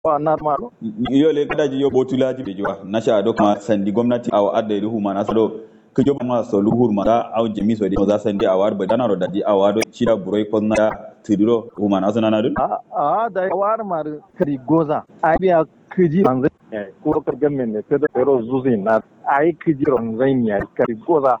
wa narmalo yo le kada ji yo botula ji be jiwa na sha do kuma sandi gwamnati aw adda ruhu ma na sado ka joba ma so luhur ma da aw jemi so de za sandi awar ba dana ro da di awado chida buroi kon na tidiro huma na sana na dun a a da war mar kari goza ai biya kiji manzo ko ka gamen ne kada ero zuzi na ai kiji ron zain ya kari goza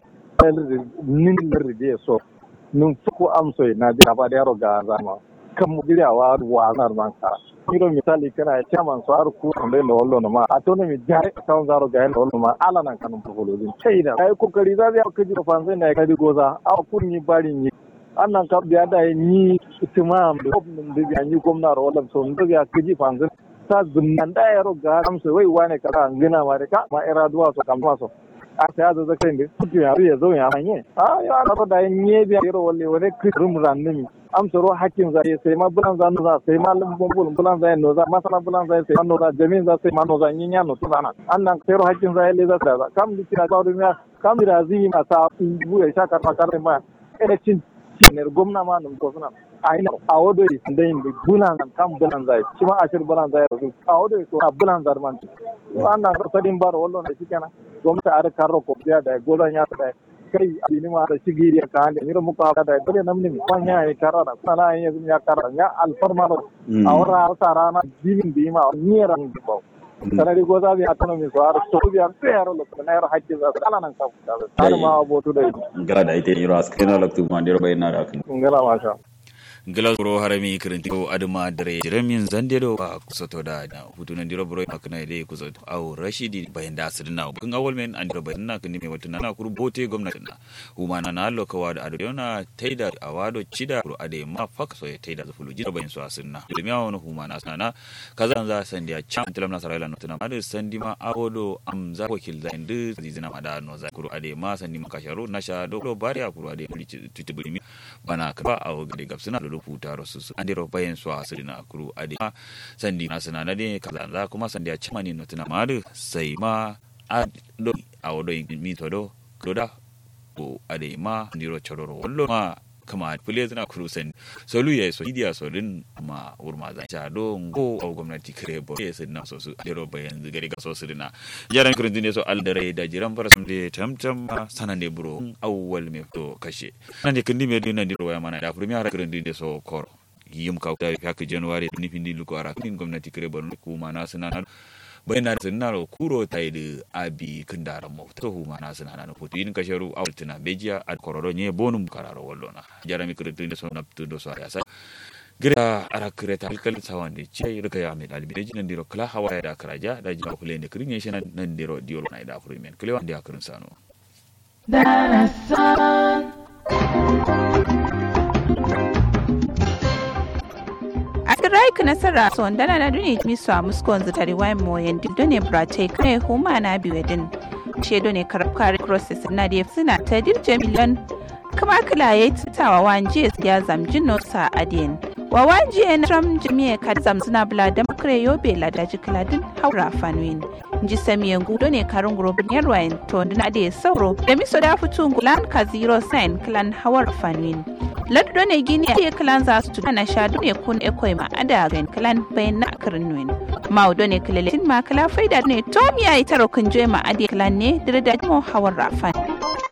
nin ride so nun fuku amso na da ba da yaro ga zama kan mu girawa wa zar man ka kiro misali kana chairman so ar ku on le lollo no ma atono mi jare kan zaro ga lollo ma ala nan kanun fulo din china ai kokari za ya kiji ko fanzai na kadi goza a kun ni bari ni annan ka biya da ni itimam da gwamnan da biya ni gwamna ro wallan so ndo biya kiji fanzai ta zunnan da yaro ga amsa wai wane ka an gina ma da ka ma ira duwa so kam so a ta yazo zakai ne kuke ya ya zo ya hanye a ya na da nye biya yaro walle wani kirum ranni amsa ro hakkin za sai ma bulan za no za sai ma lumbun bulan bulan za no za masala bulan za sai ma no za jamin za sai ma no za yin ya no tuna annan sai ro hakkin za le za da kam di kira ba rumiya kam di razi ma sa bu ya sha karma karma ma ene cin cin gwamna ma nun ko suna aina a wado yi da yin bulan kan bulan zai shi ma ashir bulan zai rasu a wado yi a bulan zai man wannan sadin bar wallo da shi kenan gwamnati a rika roko biya da golan ya da kai abini ma da shigiri ya kan da mira muka da dole namni mi kwan ya yi karara sana ya ya karara ya alfarma a wara sa rana jimin bi ma ni ran ba sanari ko zabi autonomy so har so biya tsayar lo na yar hakki za ala nan ka har ma abotu da ngara da ite yiro askena laktu ma ndiro bayna da kan ngala masha gila zoro harami kirinti ko adama dare jiramin zandero ba kusoto da hutu na diro bro makna ide kusoto au rashidi bayan da asirin na kun awol men an diro bayan na kun me wata na kuru bote gwamnati na huma na na allo kawa da ado na taida awado chida kuru ade ma fak so ya taida za fulu jira bayan so asirin na ilmi awon huma na sana kaza za sandiya chan tilam na sarayla no tuna ade sandi ma awodo am za wakil za indu zizina ma da no za kuru ade ma sandi ma kasharu na sha do bariya kuru ade tutubulimi bana ka ba awo gade gabsina rubuta rasu su an dira bayan su a sirina a kuru a ma sandi na suna na ne kaza za kuma sandi a cima ne nutuna ma da sai ma a do a wado yin mi to do kuda ko a da ma ndiro chororo wallo ma kama fule zina kuru sen solu ya so idiya so din ma urma zan sha do ngo au gwamnati kare bo ya sin na so su diro bayan gari ga so sirina jaran kurun dine so aldare da jiran fara sun de tamtam sanan de buro awwal me to kashe nan de kindi me din nan diro waya mana da furmi har kurun dine so koro yim ka ta haka january ni findi luko ara kin gwamnati kare bon kuma na sunan bayan na sunna ro kuro ta yi abi kin da ran mota to ma na sunna na foto yin ka sharu a wultina bejiya a kororo nye bonum kararo wallona jarami kirtin da sona tu do so ya sa gira ara kireta alkal sawande ce rika ya mai dalibi da jinan diro kala hawa da karaja da jina kule ne kirin yeshe nan diro diyo na da furu men kule wanda ya kirin sano Asirai ka nasara so ndana na duni mi so muskon zutari wai mo yendi done brate kane huma na biwedin shedo ne karkar process na da suna ta dirje miliyan kuma kila ya tutawa wanje ya zamjin no sa adien wa wanje na tram jami'a ka zamzuna bula da makare yobe la da jikladin haura fanwin nji samiyan gudo ne karin gurubin yarwayin to na da sauro da miso da fitu gulan ka zero sign klan hawar fanwin laddo ne gini a klan za su tuna sha ne kun ekoi ma ada gan klan bayan na karin nuin maudo ne kileletin ma kala faida ne tom ya yi taro kun ma adi klan ne dirda mo hawar rafan